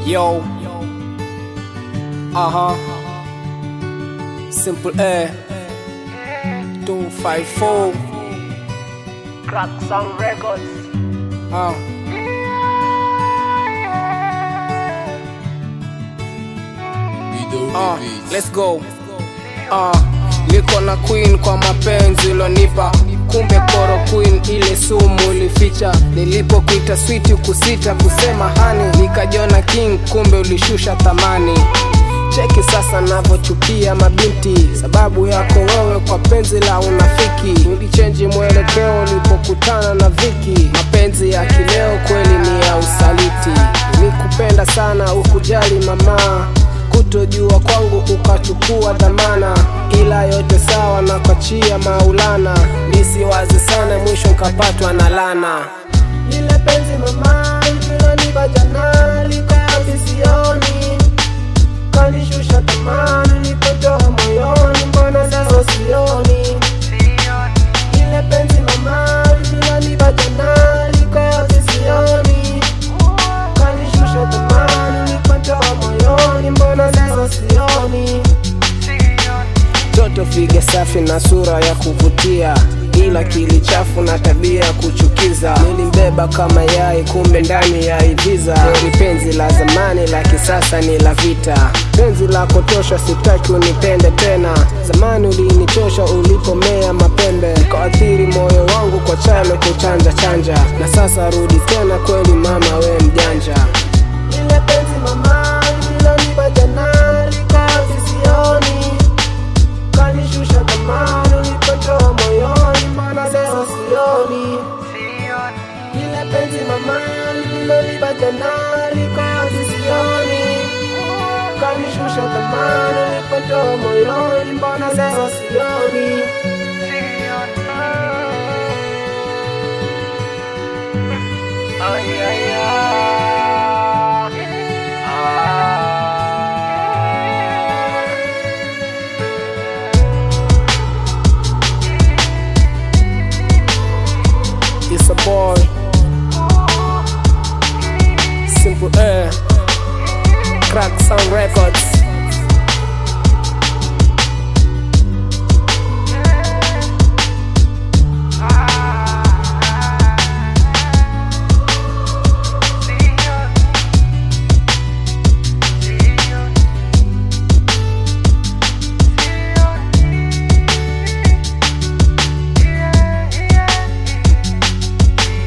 Yo. Uh huh. Simple A. 254. Crack Sound Records. Uh. Uh, let's go. Uh, niko na queen kwa mapenzi ulonipa, kumbe koro queen ile sumu ulificha. Nilipokuita sweet kusita kusema hani, nikajiona king, kumbe ulishusha thamani. Cheki sasa navyochukia mabinti, sababu yako wewe kwa penzi la unafiki. Ulichenji mwelekeo ulipokutana na Viki. Mapenzi ya kileo kweli ni ya usaliti. Nilikupenda sana ukujali mama kutojua kwangu ukachukua dhamana, ila yote sawa na kwachia Maulana. Nisiwazi sana, mwisho nkapatwa na lana. Lile penzi mama ililonipa jana liko wapi sioni, kanishusha thamani nilipotoa moyoni, mbona sasa sioni? Lile penzi mama ililonipa jana liko wapi sioni, kanishusha thamani nilipotoa moyoni, mbona sasa sioni? Toto figa safi na sura ya kuvutia, ila kili chafu na tabia ya kuchukiza. Nilimbeba kama yai, kumbe ndani ya iviza. Heri penzi la zamani, la kisasa ni la vita. Penzi la kutosha, sitaki unipende tena. Zamani ulinichosha ulipomea mapembe, ukaathiri moyo wangu kwa chano kuchanja chanja, na sasa rudi tena, kweli mama, we mjanja. Lile penzi mama ililonipa jana liko wapi sioni, kanishusha thamani nilipotoa moyoni, mbona sasa sioni? Lile penzi mama ililonipa jana liko wapi sioni, kanishusha thamani nilipotoa moyoni, mbona sasa sioni? Ay, ay, It's a boy. Simple Air. Crack Sound Records.